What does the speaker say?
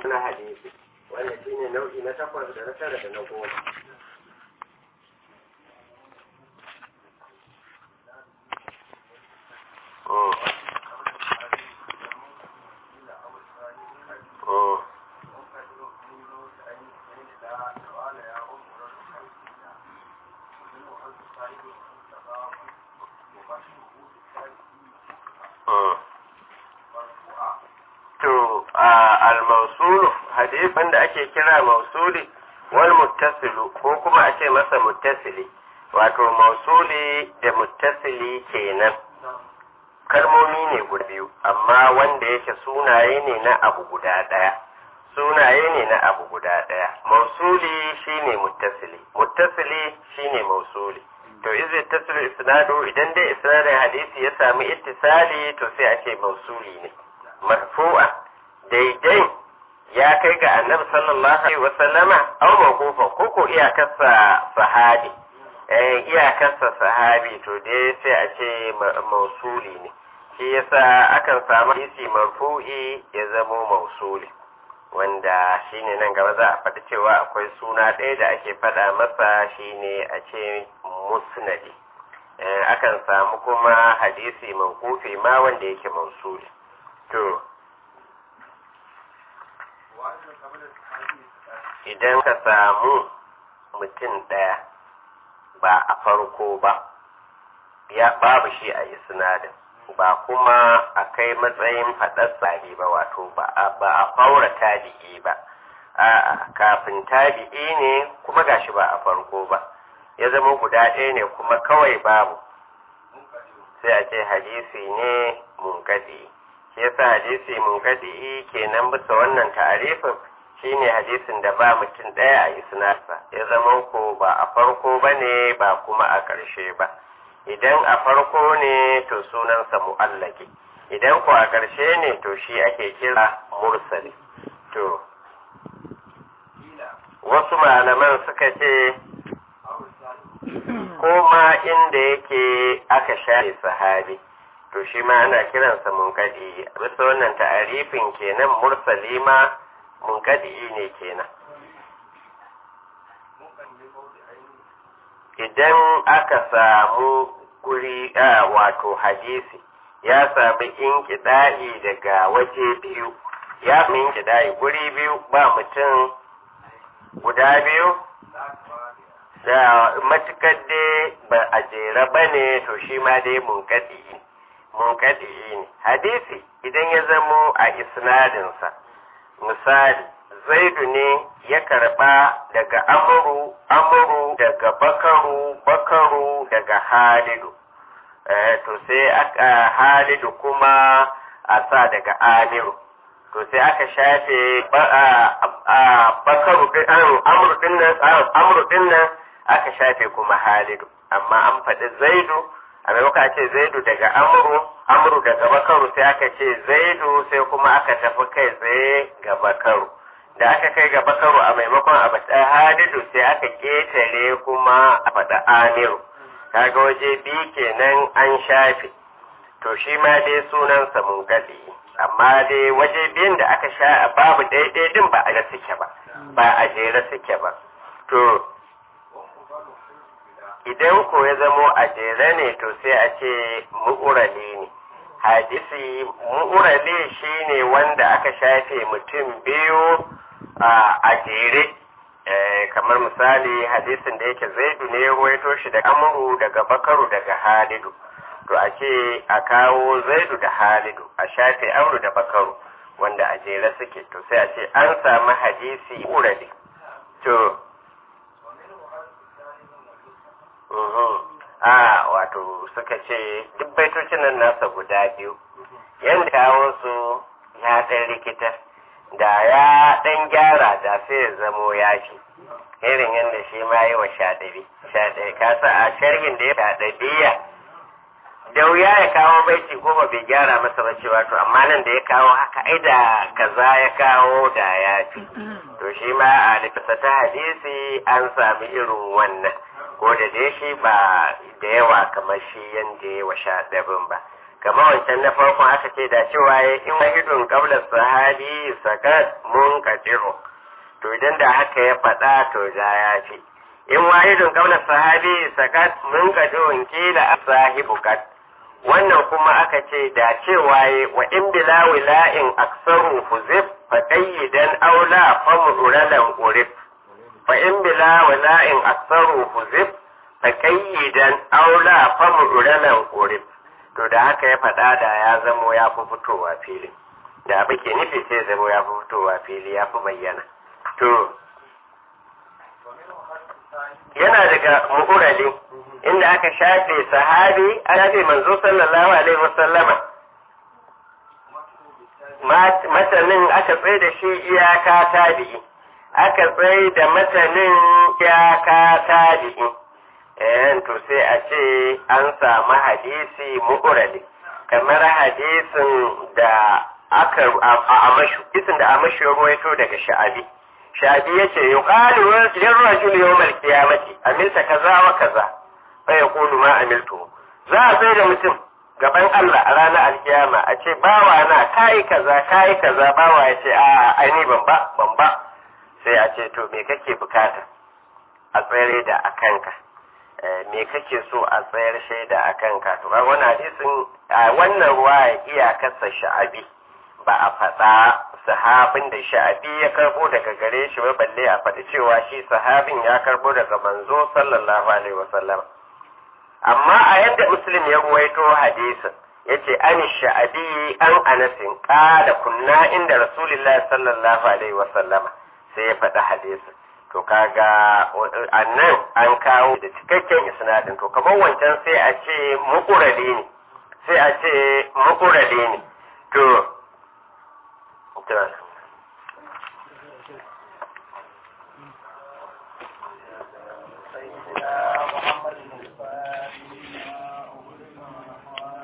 na hadisi wanda shine nau'i na takwas da na tara da na goma to al-mausulu hadisin da ake kira mausuli wal muttasilu ko kuma a ce masa muttasili wato mausuli da muttasili kenan kalmomi ne guda biyu amma wanda yake sunaye ne na abu guda ɗaya sunaye ne na abu guda ɗaya mausuli shine muttasili muttasili shine mausuli to izi tasiru isnadu idan dai isnadin hadisi ya sami ittisali to sai a ce mausuli ne marfu'a daidai ya kai ga annabi sallallahu alaihi wa sallama aw mawqufa ko ko iyakarsa sahabi eh iyakarsa sahabi to dai sai a ce mausuli ne shi yasa akan samu hadisi marfu'i ya zamo mausuli wanda shine nan gaba za a faɗi cewa akwai suna ɗaya da ake faɗa masa shine a ce musnadi akan samu kuma hadisi mawqufi ma wanda yake mausuli to idan ka samu mutum ɗaya ba a farko ba ya babu shi a isnadin ba kuma a kai matsayin faɗar sahi ba wato ba a faura tabi'i ba a'a kafin tabi'i ne kuma gashi ba a farko ba ya zama guda ɗaya ne kuma kawai babu sai a ce hadisi ne munkadi shi yasa hadisi munkadi kenan bisa wannan ta'arifin shine hadisin da ba mutum ɗaya a isnadsa ya zama ko ba a farko ba ne ba kuma a ƙarshe ba idan a farko ne to sunansa mu'allaki idan ko a ƙarshe ne to shi ake kira mursali to wasu malaman suka ce ko ma inda yake aka share sahabi to shi ma ana kiransa munkadi bisa wannan ta'arifin kenan mursali ma munkadi ne kenan idan aka samu guri a wato hadisi ya sami inkida'i daga waje biyu ya sami inkida'i guri biyu ba mutum guda biyu da matukar dai ba a jera ba ne to shi ma dai munkadi munkadi ne hadisi idan ya zamo a isnadinsa misali zaidu ne ya karba daga amuru amuru daga bakaru bakaru daga halidu to sai aka halidu kuma a sa daga amiru to sai aka shafe bakaru amuru dinnan amuru dinnan aka shafe kuma halidu amma an faɗi zaidu a maimakon a ce zaidu daga amuru amuru daga bakaru sai aka ce zaidu sai kuma aka tafi kai tsaye ga bakaru da aka kai ga bakaru a maimakon a faɗa hadidu sai aka ƙetare kuma a faɗa amiru kaga waje biyu kenan an shafe to shi ma dai sunansa mun gadi amma dai waje biyun da aka sha babu daidai din ba a ga suke ba ba a jere suke ba to idan ko ya zamo a jere ne to sai a ce mu'urali ne hadisi mu'urali shine wanda aka shafe mutum biyu a jere kamar misali hadisin da yake zaidu ne ya ruwaito shi da amuru daga bakaru daga halidu to a ce a kawo zaidu da halidu a shafe amuru da bakaru wanda a jere suke to sai a ce an samu hadisi urali to a wato suka ce duk baitocin nan nasa guda biyu yadda kawo su ya ɗan rikita da ya ɗan gyara da sai ya zamo ya fi irin yadda shi ma yi wa shaɗabi shaɗabi kasa a sharhin da ya shaɗabiya da wuya ya kawo baiti goma bai gyara masa ba cewa to amma nan da ya kawo haka ai da kaza ya kawo da ya fi to shi ma a lifisa ta hadisi an sami irin wannan ko da dai shi ba da yawa kamar shi yadda ya wa shaɗabin ba kamar wancan na farkon aka ce da cewa ya in wahidun qabla sahabi sakat mun kadiru to idan da haka ya faɗa to da ya ce in wahidun qabla sahabi sakat mun kadiru kila sahibu kat wannan kuma aka ce da cewa ya wa in bila wila'in aksaru huzif fa qayyidan aula fa muduralan urif fa in bila wila'in aksaru huzif fa qayyidan aula fa muduralan urif to da haka ya faɗa da ya zamo ya fi fitowa fili da abu ke nufi sai zamo ya fi fitowa fili ya fi bayyana to yana daga mu'urali inda aka shafe sahabi a shafe manzo sallallahu alaihi wasallama matanin aka tsaye da shi iyaka tabi'i aka tsaye da matanin iyaka tabi'i eh to sai a ce an samu hadisi mu'urali kamar hadisin da aka a amashu kisin da amashu ya ruwaito daga sha'abi sha'abi yace yuqalu lirrajuli yawmal qiyamati amilta kaza wa kaza fa yaqulu ma amiltu za a sai da mutum gaban Allah a ranar alkiyama a ce bawa na kai kaza kai kaza bawa ya ce a ai ban ba ban ba sai a ce to me kake bukata a tsere da akanka me kake so a tsayar shaida a kanka to ga wannan hadisin a wannan ruwa iyakarsa sha'abi ba a faɗa sahabin da sha'abi ya karbo daga gare shi ba balle a faɗi cewa shi sahabin ya karbo daga manzo sallallahu alaihi wasallam amma a yadda muslim ya ruwaito hadisin yace an sha'abi an anasin qala kunna inda rasulullahi sallallahu alaihi wasallama sai ya faɗi hadisin to kaga annan an kawo da cikakken isnadin to kamar wancan sai a ce mukurade ne sai a ce mukurade ne to